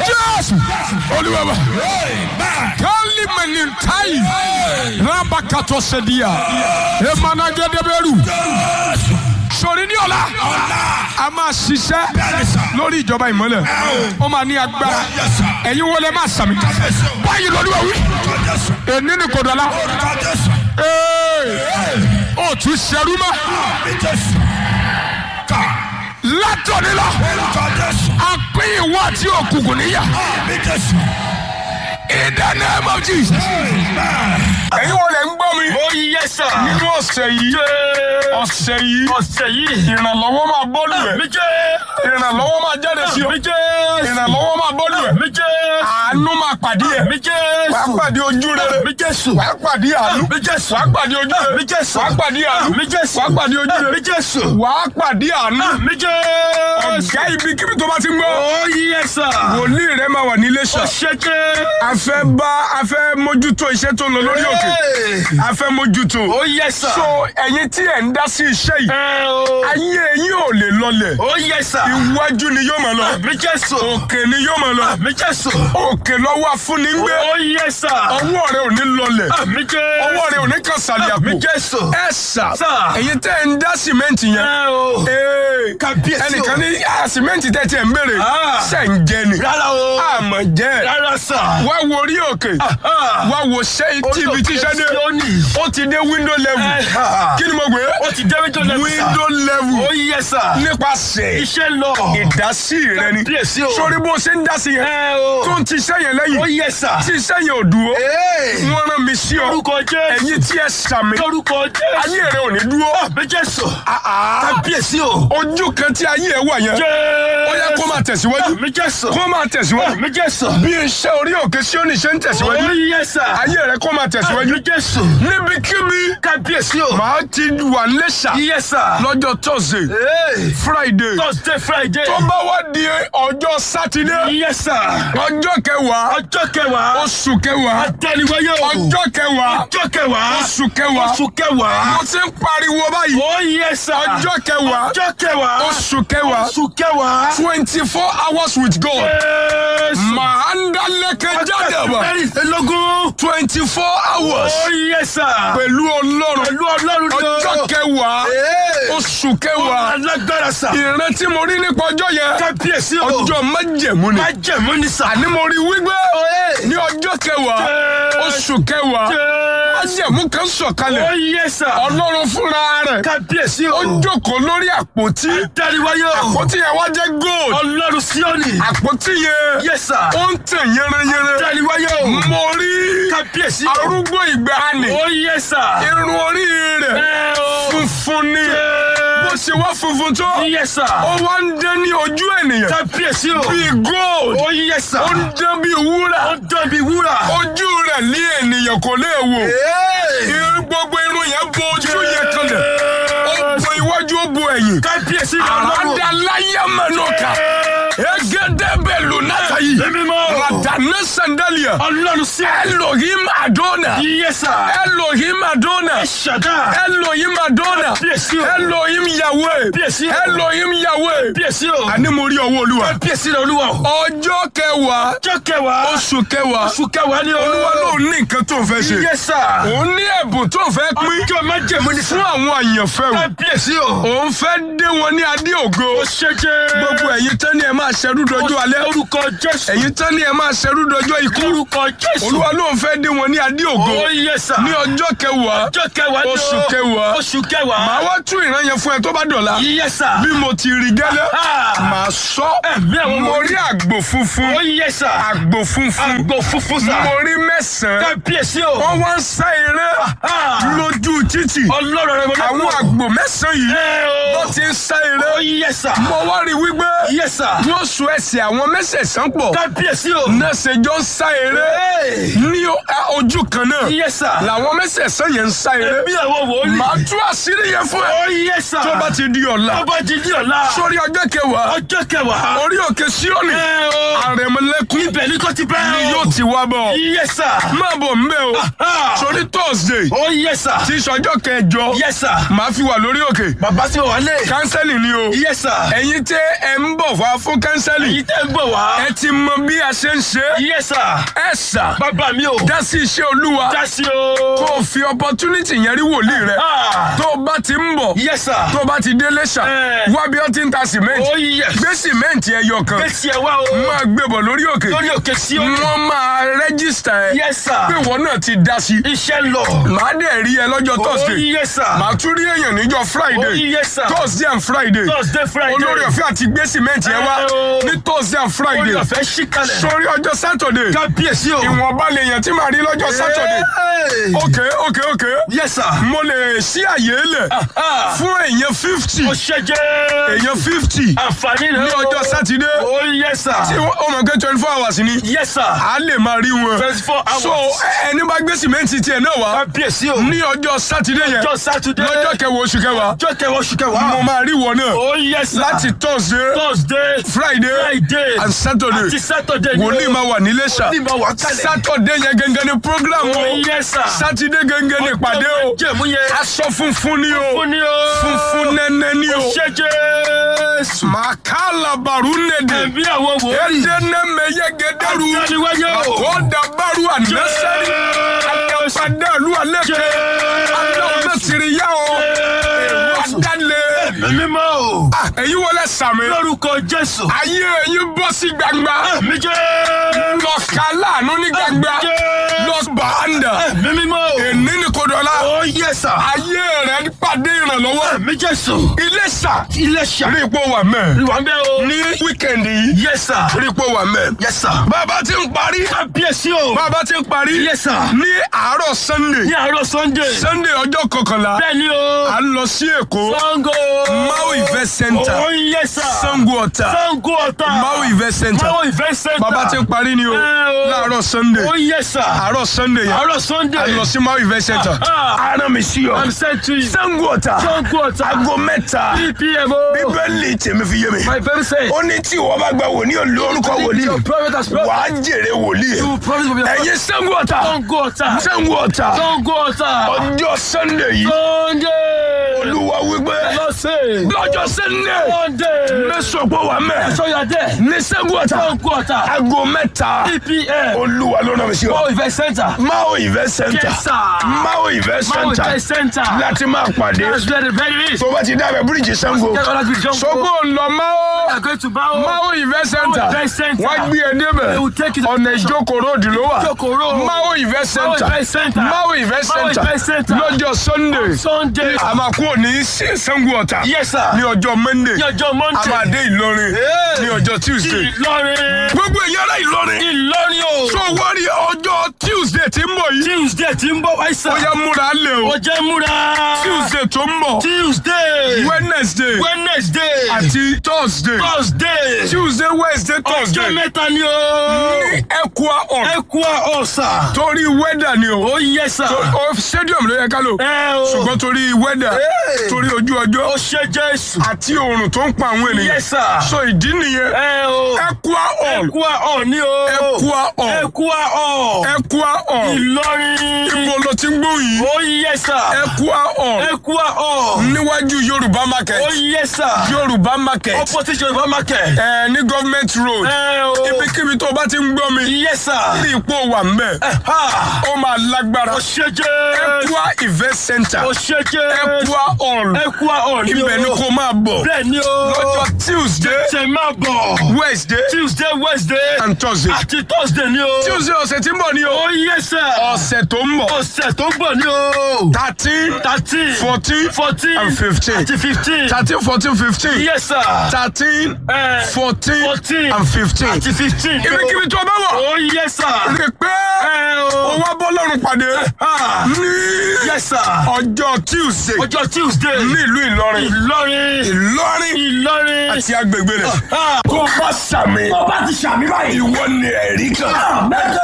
jésù olúwa wa kálí mẹlẹ́ntáyì rábàkàtọ̀ sẹ́díà emanagẹ́dẹ́bẹ́rù sori ní ọ̀la a máa ṣiṣẹ́ lórí ìjọba ìmọ̀lẹ̀ ó máa ní agbára ẹ̀yin wọlé máa sàmì báyìí lọ́dún ẹ̀wí èní ni kò dọ̀la ó tún ṣerú mọ́ látọ̀ni lọ a pín ìwọ àti òkùnkùn níyà in the name of Jesus. ẹ̀yin wọlé ń gbọ́ mi ó yẹ sà. nínú ọ̀sẹ̀ yìí ọ̀sẹ̀ yìí ọ̀sẹ̀ yìí. ìrànlọ́wọ́ máa bọ́ọ̀lù ẹ̀ mi jẹ́. ìrànlọ́wọ́ máa jáde sí ọ mi jẹ́. ìrànlọ́wọ́ máa bọ́ọ̀lù ẹ̀ mi jẹ́. àánú máa pàdé ẹ̀ mi jẹ́. wàá pàdé ojú rere mi jẹ́ sùn. wàá pàdé àánú mi jẹ́ sùn. wàá pàdé ojú rere mi jẹ́ sùn. wàá pàdé àánú mi jẹ́ sùn. wàá pàdé ojú rere mi jẹ́ sùn. wàá pàdé àánú mi jẹ́. ọ̀gá ibi kíbi tó bá ti ń gbọ́ ó yẹ sà. wòlíì rẹ máa wà nílé sọ ó ṣe jẹ́. a fẹ́ bá a fẹ́ mójútó iṣẹ́ tó ń lọ lórí òkè a fẹ́ mójútó ó yẹ sà. so ẹ̀yin tí ẹ̀ ń dá sí iṣẹ́ yìí ẹ o. ayé yín ò lè lọlẹ̀ ó yẹ sà. iwájú ni yóò máa lọ mi jẹ́ sùn. òkè ni yóò máa lọ mi jẹ́ sùn. òkè lọ́wọ́ afúnni ń gbé ó yẹ sà. ọwọ́ rẹ ò ní lọlẹ̀ mi jẹ́. ọwọ́ rẹ ò ní kan sàlẹ̀ àpò mi jẹ́ sùn. ẹ sà Sà. ẹ̀yin tẹ́ ẹ̀ ń dá sìmẹ́ǹtì yẹn ẹ o. ee Kábíyèsí o. ẹnìkan ní "Ah, sìmẹ́ǹtì tẹ́ tiẹ̀ ń béèrè Ah. ṣẹ̀ ń jẹ ni rárá o. àmọ̀ jẹ́ rárá sà. wá wo orí òkè wá wo ṣé tv tíṣẹ́ dé ó ti dé window level kí ni mo gbé ó ti dé window level sà. window level ó yẹ sà. nípasẹ̀ iṣẹ́ lọ. ìdásí rẹ ni Kábíyèsí o. sórí bó ṣe ń dá sí yẹn ẹ o. tó ń ti iṣẹ́ yẹn ó lẹ́yìn yẹ sà. tí iṣẹ́ yẹn ò dúró wọ́n rán mi sí ọ lórúkọ jésù. ẹ̀yin tí ẹ sàmì lórúkọ jésù. ayé rẹ ò ní dúró méjì sọ. Ah, kábíyèsí o. ojú kan tí ayé ẹ wà yẹn ó yẹ kó máa tẹ̀síwájú méjì sọ. kó máa tẹ̀síwájú méjì sọ. bí iṣẹ́ orí òkè sí òní ṣe ń tẹ̀síwájú ó yẹ sà. ayé rẹ kó máa tẹ̀síwájú méjì sọ. níbikíbi kábíyèsí o. màá ti wà lẹ́ṣà yẹ sà. lọ́jọ́ thursday friday thursday friday. tó bá wá di ọjọ́ sátidé yẹ sà. ọjọ́ kẹwàá ọjọ́ kẹwàá. oṣù kẹwàá àtẹniwáyé o. ọjọ́ kẹwàá ọjọ́ kẹwàá. oṣù kẹwàá oṣù kẹwàá. mo ti ń pariwo báyìí ó yẹ sà. ọjọ́ kẹwàá ọjọ́ kẹwàá. oṣù kẹwàá oṣù kẹwàá. twenty four hours with God Jésù. màá ń dálẹ́kẹ̀ jáde wá mẹ́rìnlélógún. twenty four hours ó yẹ sà. pẹ̀lú ọlọ́run pẹ̀lú ọlọ́run ni o. ọjọ́ kẹwàá oṣù kẹwàá alágbára sà. ìrántí mo rí nípa ọjọ́ yẹn kábíyèsí o. ọjọ́ májẹ̀mú ni má jẹ̀mú ni sà. àní mo rí wípé ní ọjọ́ kẹwàá oṣù kẹwàá májẹ̀mú kan sọ̀kalẹ̀ ó yẹ sà. ọlọ́run fúnra rẹ̀ kábíyèsí o. ó jókòó lórí àpótí dáríwáyé o. àpótí yẹn wá jẹ́ gold ọlọ́run síọ́nì. àpótí yẹn yẹ sà. ó ń tẹ̀ yẹrẹyẹrẹ dáríwáyé o. mo rí kábíyèsí o. arúgbó ìgbàanì ó yẹ sà. irun orí rẹ̀ ẹ o. funfun ni bó ṣe wá funfun tó yẹ sà. ó wá ń dán ní ojú ènìyàn kábíyèsí o. bíi gold ó yẹ sà. ó ń dán bíi wúrà ó dán bí wúrà. ojú rẹ̀ ní ènìyàn kò lè wò irun gbogbo irun yẹn bo ojú yẹn kanlẹ̀ ó bo iwájú ó bo ẹ̀yìn kábíyèsí ni ọlọ́run. àràdàláyà mẹ́nọ́kà egedebelu natayi Èmi mọ̀. radana sandalia ọlọ́run sí. elohim adona yẹ sà. elohim adona ṣàdá. elohim adona Kábíyèsí o. elohim yahweh Kábíyèsí o. elohim yahweh kábíyèsí o. àní mo rí ọwọ́ olúwa kábíyèsí ni olúwa o. ọjọ́ kẹwàá ọjọ́ kẹwàá. oṣù kẹwàá oṣù kẹwàá ni o. olúwa ló ní nǹkan tó ń fẹ́ ṣe yẹ sà. òun ní ẹ̀bùn tó ń fẹ́ pín ọjọ́ májẹ̀mú ni fún àwọn àyànfẹ́ o kábíyèsí o. òun fẹ́ dé wọn ní adé ògo ó ṣe jẹ́. gbogbo ẹ̀yin tán ni ẹ máa ṣerú dọjọ́ alẹ́ orúkọ jésù. ẹ̀yin tán ni ẹ máa ṣerú dọjọ́ ikú orúkọ jésù. olúwa ló ń fẹ́ dé wọn ní adé ògo ó yẹ sà. ní ọjọ́ kẹwàá ọjọ́ kẹwàá ni o. oṣù kẹwàá. oṣù kẹwàá. màá wá tún ìran yẹn fún ẹ tó bá dọ̀la yẹ sà. bí mo ti rí gẹ́lẹ́ Ah. màá sọ Ẹ̀mí àwọn mo wòlíì. rí àgbò funfun ó yẹ sà. àgbò funfun àgbò funfun sà. mo rí mẹ́sàn-án kábíyèsí o. wọ́n wá ń sá eré Ah. lójú títì ọlọ́run rẹ̀ wọlé. àwọn àgbò mẹ́sàn-án yìí ẹ wọ́n o. ti ń sá ó eré yẹ sà. mo wá rí wípé yẹ sà. wọ́n so ẹsẹ̀ àwọn mẹ́sẹ̀sán pọ̀ kábíyèsí o. náà ṣe jọ ń sá eré Hey. ní o- ẹ, ojú kan náà yẹ sà. làwọn mẹ́sẹ̀sán yẹn ń sá eré ẹ̀mí àwọn wòlíì. màá tú àṣírí yẹn fún ẹ ó yẹ sà. tó bá ti di ọ̀la tó bá ti di ọ̀la. sórí ọjọ́ kẹwàá ọjọ́ kẹwàá. orí òkè síọ́nì ẹ o. àrẹ̀mọlẹ́kún ibẹ̀ ní kò ti bẹ́ o. ni yóò ti wá bọ̀ yes sir. máa bọ̀ ń bẹ̀ o Ah. sórí thursday oh yes sir. tí sọjọ́ kẹjọ yes sir. màá fi wà lórí òkè bàbá tí mo wà lé. kánsẹ́lì ni o yes sir. ẹ̀yin tẹ́ ẹ ń bọ̀ wá fún kánsẹ́lì èyí tẹ́ ń bọ̀ wá. ẹ ti mọ bí a ṣe ń ṣe yes sir. ẹ sà bàbá mi o. dá sí iṣẹ́ olúwa dásí o. kó o fi opportunity yẹn rí wòlíì rẹ Ah. tó o bá ti ń bọ̀ yes sir. tó o bá ti dé lẹ́ṣà Eh. wá bí ó ti ń ta cement oh yes. gbé cement ẹyọ kan gbèsè ẹ wá o. máa gbé bọ̀ lórí òkè lórí òkè sí o. wọ́n máa rẹ́gísítà ẹ yes sir. pé ìwọ náà ti dá sí iṣẹ́ ń lọ. màá dẹ̀ rí ẹ lọ́jọ́ oh thursday yes sir. màá tún rí èèyàn níjọ́ oh friday yes sir. thursday and friday thursday friday. olórí ọ̀fẹ́ àti gbé cement yẹn wá Eh, o. ní thursday and friday olórí ọ̀fẹ́ ṣí kalẹ̀. sórí ọjọ́ saturday kábíyèsí o. ìwọ̀nba lè yàn tí màá rí lọ́jọ́ saturday Hey. ok ok ok yes sir. mo lè ṣí àyè lẹ̀ Ah. fún èèyàn fifty ó ṣe jẹ́. èèyàn fifty àǹfààní rẹ̀ ní ọjọ́ sátidé oh yes tí sir. ó mọ̀ pé twenty four hours ni yes sir. a lè máa rí wọn twenty four hours. so ẹni bá gbé sìmẹ́ǹtì tiẹ̀ náà wá kábíyèsí o. ní ọjọ́ sátidé yẹn ọjọ́ sátidé. lọ́jọ́ kẹwàá oṣù kẹwàá ọjọ́ kẹwàá oṣù kẹwàá. mo máa rí wọn náà oh yes sir. láti thursday thursday. friday friday. and saturday àti saturday ni o. wòlíì máa wà nílé ṣá wòlíì máa wà kálẹ̀. saturday yẹn gẹ́gẹ́ ni program o oh yes sir. sátidé gẹ́gẹ́ ni ìpàdé o jẹ̀mú yẹn. aṣọ funfun ni o fún ni o. funfun nẹ́nẹ́ ni o ṣe jésù. màkàlà bàrú nèdè ẹ̀mí àwọn wòlíì. edeneme yegederu Àtẹniwáyé o. akodabaru anasari akapadalu aleke alọmọsiriya o Jésù. adale ẹ̀mí mímọ́ o. èyí wọlé sàmì lórúkọ jésù. ayé èyí bọ́ sí gbangba ẹ̀mí jẹ́. lọ́kàlà àánú ní gbangba lọ́bàándà ẹ̀mí mímọ́ o. èní ní kodọ́lá oh yes sir. ayé rẹ̀ pàdé ìrànlọ́wọ́ ẹ̀mí jésù. ilé sà ilé ṣà. rí ipò wà mẹ́ ìwà ń bẹ́ o. ní wíkẹ̀ndì yìí yes sir. rí ipò wà mẹ́ yes sir. bàbá ti ń parí kábíyèsí o. bàbá ti ń parí yes sir. ní àárọ̀ sunday ní àárọ̀ sunday. sunday ọjọ́ kọkànlá bẹ́ẹ̀ ni o. à ń lọ sí èkó sango. Mau Event Center oh yes sir. sango ọ̀tà sango ọ̀tá. Mau Event Center Mau event center. bàbá ti ń parí ni o Eh, o. láàárọ̀ sunday oh yes sir. àárọ̀ sunday yẹn àárọ̀ sunday. à ń lọ sí Mau Event Center Ah. ara mi sí ọ i'm sent to you. sango ọ̀tà sango ọ̀tá. aago mẹ́ta 3 p.m. o. bíbélì tèmi fi yé mi my baby says. ó ní tí ìwọ bá gba wòlíì olórúkọ wòlíì your prophet has promised. wàá jèrè wòlíì you promise will be a ẹ̀yin sango ọ̀tà sango ọ̀tá. sango ọ̀tà sango ọ̀tá. ọjọ́ sunday yìí sunday. olúwa wípé lọ́sẹ̀. lọ́jọ́ sunday sunday. mẹ́sàn-án wà mẹ́ so you are there. ní sango ọ̀tà sango ọ̀tá. aago mẹ́ta 3 p.m. olúwa ló rán mi sí ọ. Mau event center. Mau Event Center Yes, sir. Mau Event Mau Center event center. láti máa pàdé that's where the very is. tó bá ti dábẹ́ bíríìjì Ṣàngó. Get all that with John. sọ́gbó ńlọ Mau We are going to Mau. Mau Event Center Mau Event Center. wọ́n gbé e débẹ̀ They will take you to ọ̀nà the station. ìjókòó road ló wà Ìjókòó road. Mau Event Mau Center event center. Mau Event Mau Center event center. lọ́jọ́ Sunday Sunday. a máa kúrò ní Ṣàngó Ọ̀tà Yes, sir. ní ọjọ́ Monday Ní ọjọ́ a Monday. máa dé Ìlọrin Hey. ní ọjọ́ Tuesday Ìlọrin. gbogbo èèyàn ará Ìlọrin Ìlọrin o. tó wọ́n rí ọjọ́ Tuesday tí ń bọ̀ yìí Tuesday ti ń bọ̀ wáyé sá. ó yá múra lé o Ó jẹ́ múra. Tuesday tó ń bọ̀ Tuesday. Wednesday Wednesday. àti Thursday Thursday. Tuesday Wednesday Ọjọ́ Thursday mẹ́ta ni o. ní Ekwa on Ẹ̀kúà ọ̀sà. torí weather ni o Ó yẹ sá. o stadium ló yẹ ká lò Ẹ o. ṣùgbọ́n torí weather Hey. torí ojú Ó ọjọ́ ṣe Jésù. àti oòrùn tó ń pa àwọn ènìyàn Yes, sir. so ìdí nìyẹn Ẹ o. Ekwa on Ẹ̀kúà ọ̀ ni o. Ekwa on Ẹ̀kúà ọ̀. Ekwa on Ìlọrin. ibo ló ti ń gbóhùn yìí Ó yẹ sá. Ekwa on Ẹ̀kúà ọ̀. níwájú Yorùbá market Ó yẹ sá. Yorùbá market Opposite Yorùbá market. ẹ ní government road Ẹ o. ibikíbi tó o bá ti ń gbọ́ mi Yes, sir. ní ipò wà ń bẹ̀ Ha. ó máa lágbára Ó ṣe jẹ́. Ekwa event center Ó ṣe jẹ́. Ekwa hall Ẹ̀kúà ọ̀ ni o. ibẹ̀ ni kò máa bọ̀ Bẹ́ẹ̀ ni o. lọ́jọ́ Tuesday Ṣé máa bọ̀? Wednesday Tuesday, Wednesday. and Thursday Àti Thursday ni o. Tuesday ọ̀sẹ̀ tí ń bọ̀ ni o Ó yẹ sẹ́. ọ̀sẹ̀ tó ń bọ̀ Ọ̀sẹ̀ tó ń bọ̀ ni o. thirteen Thirteen. fourteen Fourteen. and fifteen Àti fifteen. thirteen fourteen fifteen Yes, sir. thirteen Eh, fourteen Fourteen. and fifteen Àti fifteen. ibikíbi tó o bá wọ̀ Ó yẹ sẹ́. rí i pé Ẹ o o. wá bọ́ lọ́rùn pàdé Ah. ní Yes, sir. ọjọ́ Tuesday Ọjọ́ Tuesday. nílùú Ìlọrin Ìlọrin. Ìlọrin Ìlọrin. àti agbègbè rẹ̀ Ah. tó bá sàmì Ọba ti ṣàmì báyìí. ìwọ ni ẹ̀rí kan.